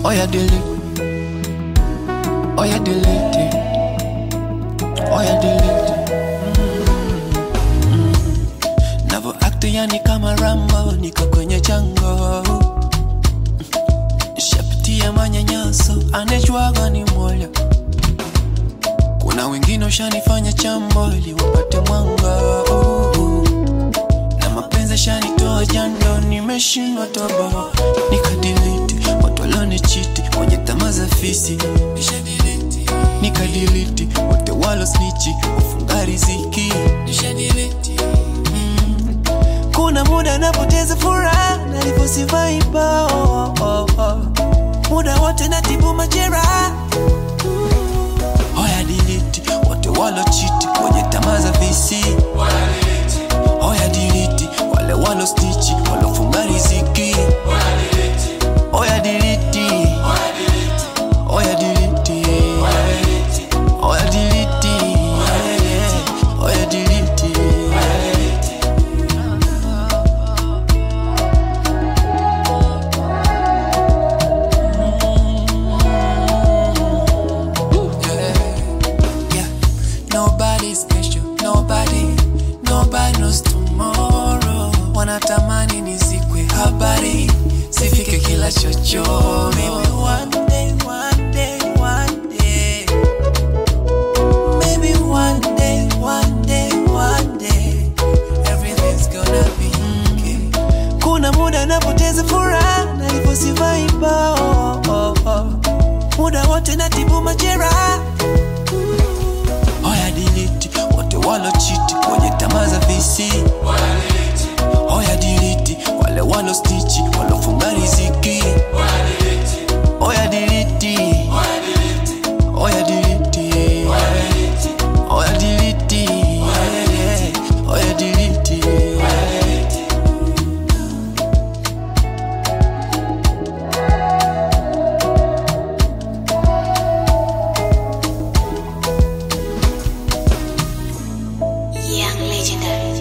Oh yeah, delete. Oh yeah, delete it. Oh yeah, delete it. Navo act yani kama Rambo, niko kwenye chango. Shapitia manyanyaso, anejwaga ni moyo. Kuna wengine ushanifanya chambo ili wapate mwanga. Na mapenzi shanitoa jando, nimeshindwa toba. Nikadiliti watu walionichiti, wenye tamaa za fisi. Nishadiliti, nikadiliti wote walo snichi, wafunga riziki. Nishadiliti kuna muda napoteza furaha nalivyosivai bao oh, oh, oh. muda wote natibu majeraha hoya diliti wote walochiti wenye tamaa za visi hoya diliti wale walo stichi walofunga riziki hoya diliti hoya diliti hoya diliti hoya diliti Yeah, nobody's special, nobody, nobody knows tomorrow. Wanatamani nizikwe habari, sifike kila chochoro. Maybe one day, one day, one day. Maybe one day, one day, one day. Everything's gonna be okay. Kuna muda napoteza furaha, nalivyosivai bao. Oh, oh. Muda wote natibu majeraha Hoya diliti wote walochiti wenye tamaa za visi. Hoya diliti wale walo stichi walofunga riziki. Hoya diliti Hoya diliti Hoya diliti Hoya diliti Young Legendary.